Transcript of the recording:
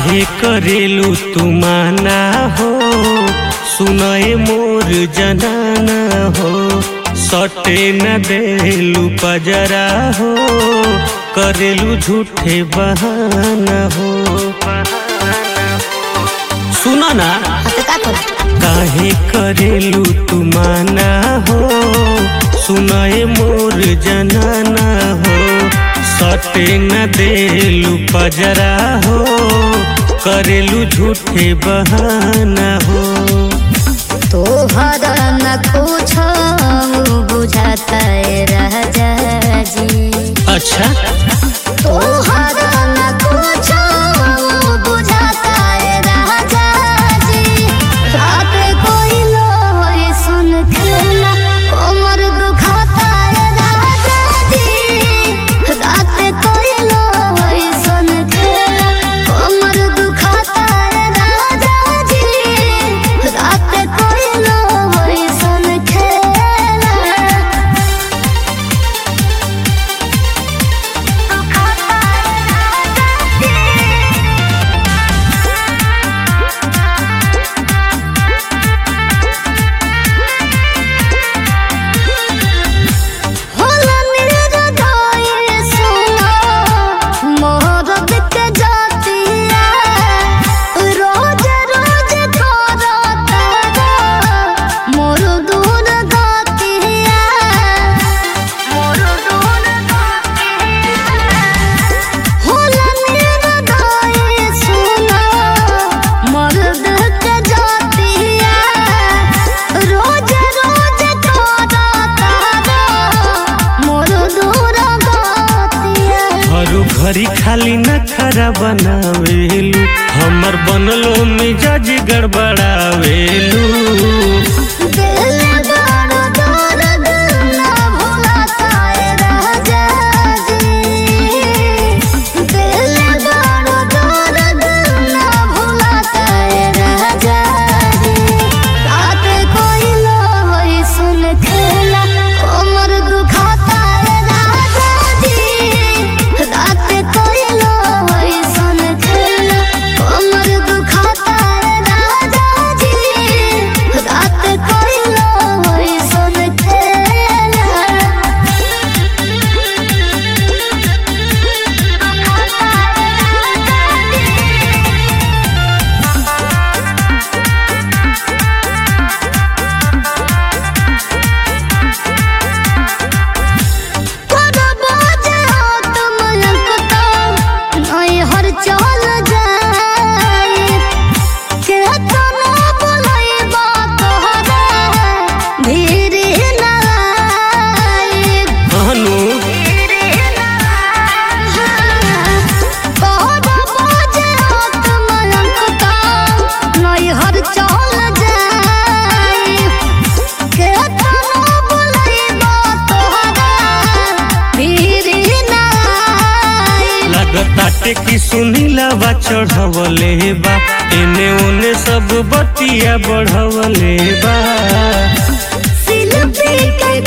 काहे करेलू तू माना हो सुनए मोर जनाना हो सटे न देलू पजरा हो करेलू झूठे बहाना हो सुनो ना तो का करू काहे करेलू तू माना हो सुनाए मोर जनाना हो सटे न देलू पजरा हो करेलू झूठे बहाना हो तोहर न कुछ बुझाता है राजा जी अच्छा तोहर न कुछ बुझाता है राजा जी रात कोई लोई सुन खेला कमर दुखाता है राजा जी रात कोई लोई सुन खेला कमर दुखाता है राजा जी रात कोई लोई सुन खेला होला निर्दय सुना मोहब्बत के जातिया रोज रोज करता मोर दूर गातिया मोर दूर होला निर्दय सुना मर्द के जातिया रोज रोज करता मोर दूर गातिया हरु घरी खाली न खरा बनावेलू हमर बनलो मिजाज गड़बड़ावेलू दिल बड़ा दर्द ना भुलाता है राजा जी दिल बड़ा दर्द ना भुलाता है राजा जी रात कोई लोई सुन खेला कमर दुखाता है राजा जी रात कोई लोई सुन खेला कमर दुखाता है राजा जी रात कोई लोई सुन हर चल जाए के तना बोलैबा तोहरा धीरे ना आए हनु लगताटे की सुनीला बा चढ़वले बा एने ओने सब बतिया बढ़वले बा शिल्पी के